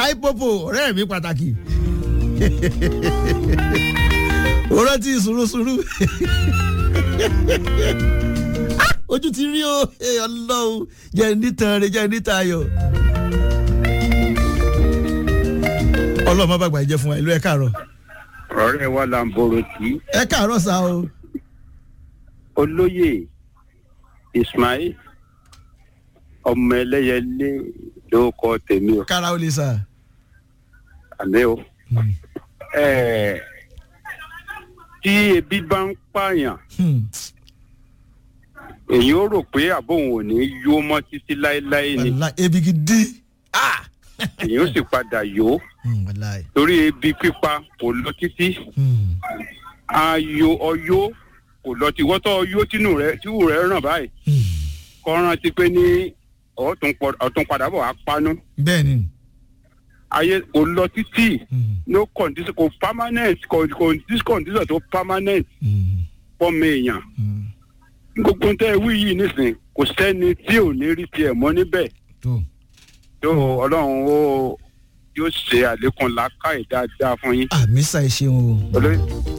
táìpọ̀pọ̀ ọ̀rẹ́ mi pàtàkì ó rántí sùúrùsùúrù ojú ti rí o ọlọ́run jẹ́ nítan rẹ jẹ́ nítan ayọ̀ ọlọ́run má bàgbà jẹ́ fún wa ìlú ẹ̀ káàárọ̀ ọ̀rẹ́ wa là ń bọ̀rọ̀ tí ẹ̀ káàárọ̀ sá o olóyè ismail ọmọ ẹlẹ́yẹlé ló kọ́ tèmi o kára ó lè sá. àmì o. Ẹ̀ẹ́, tí ebi bá ń pààyàn èyí ó rò pé àbóhùn ò ní yó mọ́ títí láéláé ni wàlá ebi gidi ah èyí ó sì padà yó Hmm, wàláì. torí ebi pípa kò lọ títí Hmm, ayò ọyó kò lọ tí wọ́tọ̀ ọyó tínú rẹ tíwù rẹ ràn báyìí hmm. kọ́ rántí pé ní ọ̀tún pọ̀- ọ̀tún padà bọ̀ wá panú bẹ́ẹ̀ ni ayé kò lọ títí Hmm, no condition kò permanent kò kò dis condition tó permanent hmm, fọ́ọ̀mù èèyàn hmm. gbogbo tẹ́ ẹ wí yìí nísìn kò sẹ́ni tí ò ní rí tiẹ̀ mọ́ níbẹ̀ tó tó ọlọ́run ó yóò ṣe àlékún làákàyè dáadáa fún yín àmì sá ẹ ṣeun o olóyè